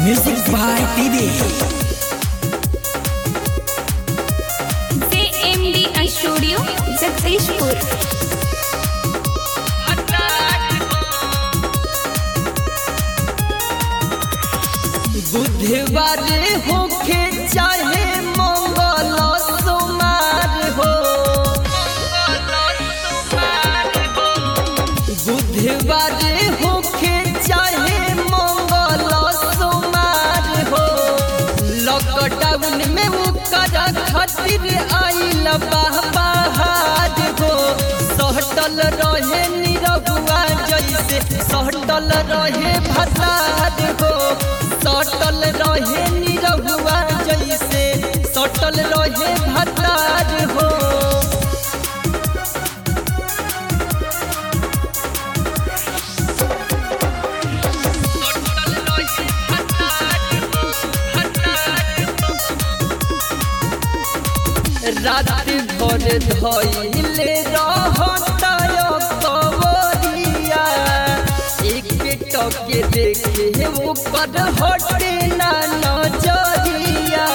Music by Didi. JMDI Studio, Jagdishpur. बुधवार होखे चाहे मंगल सोमार हो बुधवार होखे चाहे मंगल सोमार हो लॉकडाउन में ओकर खातिर आइल बाहर हो सहटल रहे निरहुआ जैसे सहटल रहे भसार हो सटल रहे निरहुआ जैसे सटल रहे भतार हो रात भर धैले रहताय कवरिया एक टके देखे ऊपर हटे ना नजरिया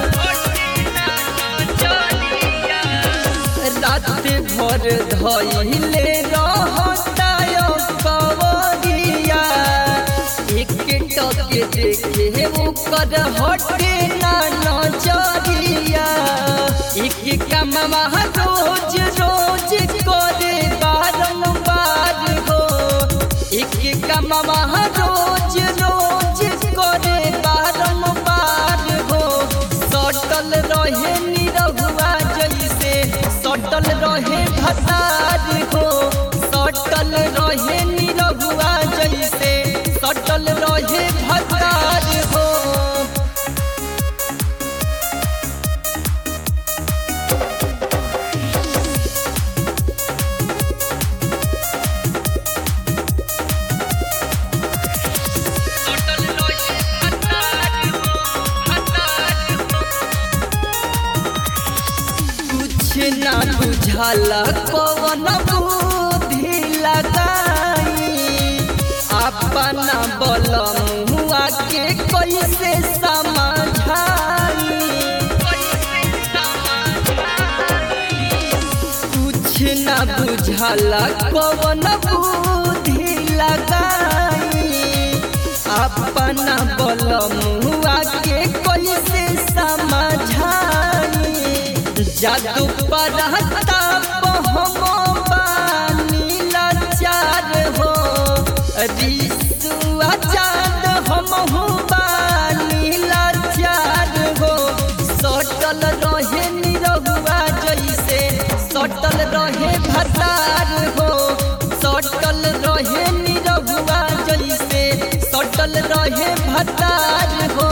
रात भर धैले रहताय कवरिया एक टके देखे ऊपर हटे ना नजरिया एक कमवा रोज रोज करे बारंबार हो एक कमवा रोज रोज करे बारंबार हो सटल रहे निरहुआ जैसे सटल रहे भतार हो सटल रहे निरहुआ जैसे सटल रहे भतार हो कुछ ना बुझाला कौन बुद्धि लगाई अपना बल मुआ के कैसे समझाई कुछ ना बुझाला कौन बुद्धि लगाई अपना बल मुआ के कैसे समझाई जादू पढ़ता हम बानी लाचार हो रिसुआ चाँद हम बानी लाचार हो सटल रहे निरहुआ जैसे सटल रहे भतार हो सटल रहे निरहुआ जैसे सटल रहे भतार हो